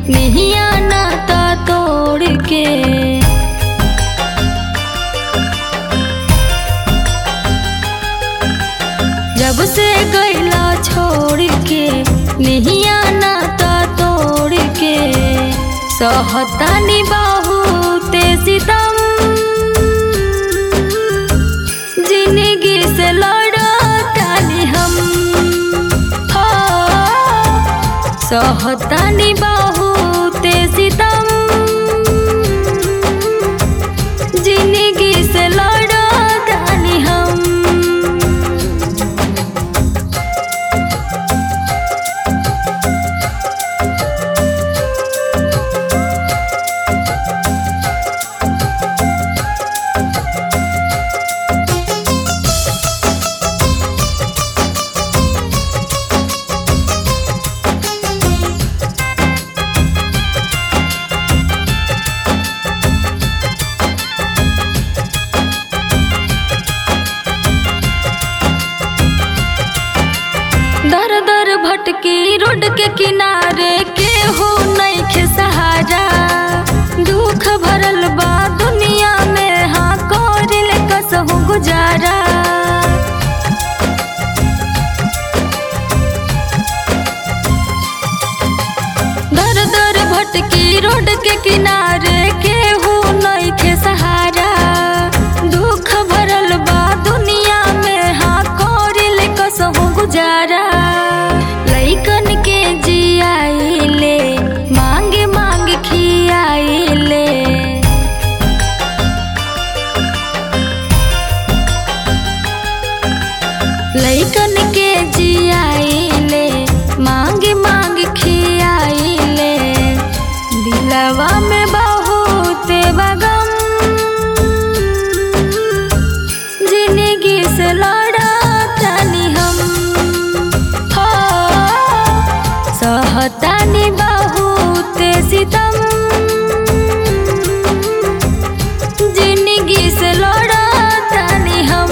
निहिया नाता तोड़ के जब से गैला छोड़ के निहिया नाता तोड़ के सहतानी बहुत सितम जिंदगी से लड़तानी हम हो सहतानी बहुत सितम जिंदगी से लड़तानी हम दर दर भटकी रोड के किनारे के हो नइखे सहारा दुख भरल बा दुनिया में हाँ करिल कसहु गुजारा दर दर भटकी रोड के किनारे के हो नइखे सहारा दुख भरल बा दुनिया में हाँ करिल कसहु गुजारा लइकन के जियाइले मांग मांग खियाइले लइकन के जियाइले मांग मांग खियाइले दिलवा में बहुत बगम जिंदगी से लड़तानी हम हो सहतानी बहुत सितम जिंदगी से लड़तानी हम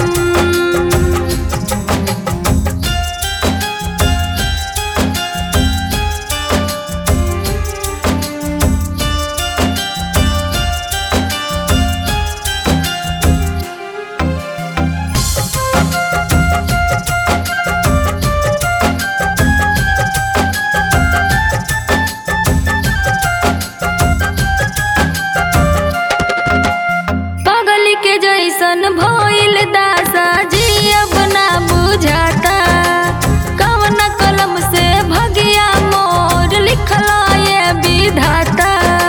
पागल के जैसन भइल दासा जी अब ना बुझाता कवन कलम से भगिया मोर लिखल ये विधाता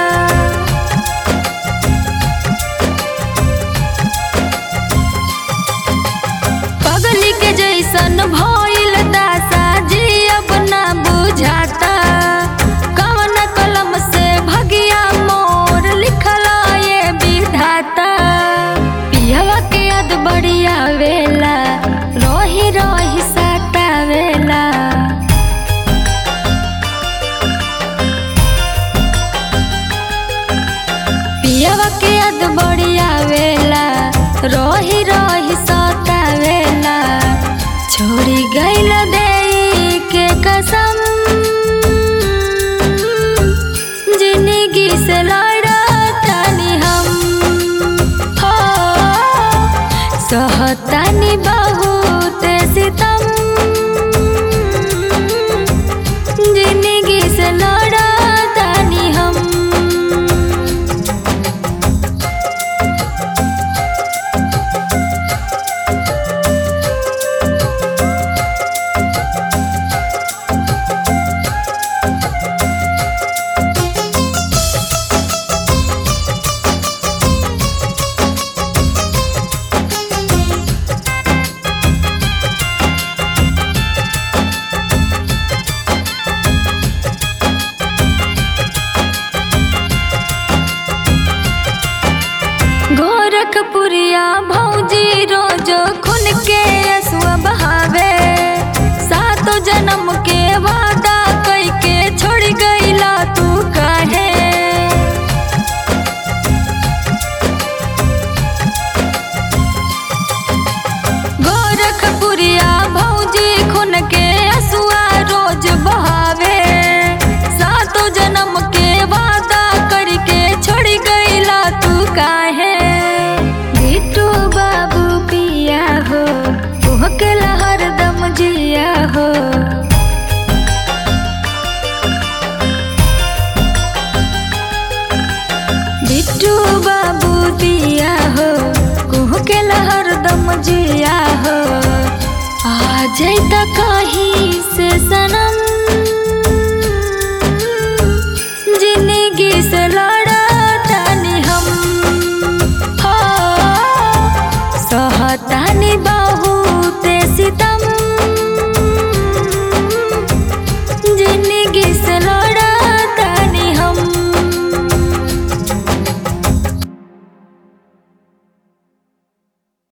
पागल के जैसन भइल दासा जी अब ना बुझाता कवन कलम से भगिया मोर लिखल ये विधाता पियवा के याद बढ़िया वेला रोही रोही सतावेला पियवा के याद बढ़िया वेला रोही रोही सतावेला छोड़ी गइल दे के कसम जिंदगी से लड़तानी हम हो सहतानी बहुत सितम जिंदगी से लड़तानी हम गोरखपुरिया भौजी रोज खुन के असुआ बहावे सातो जन्म के वादा कई के छोड़ गईला तू काहे गोरखपुरिया भौजी खुन के असुआ रोज बहावे सातो जन्म के काहे बिट्टू बाबू पिया हो के हरदम जिया हो बिट्टू बाबू पिया हो के हरदम जिया हो आ जैता कहीं से सनम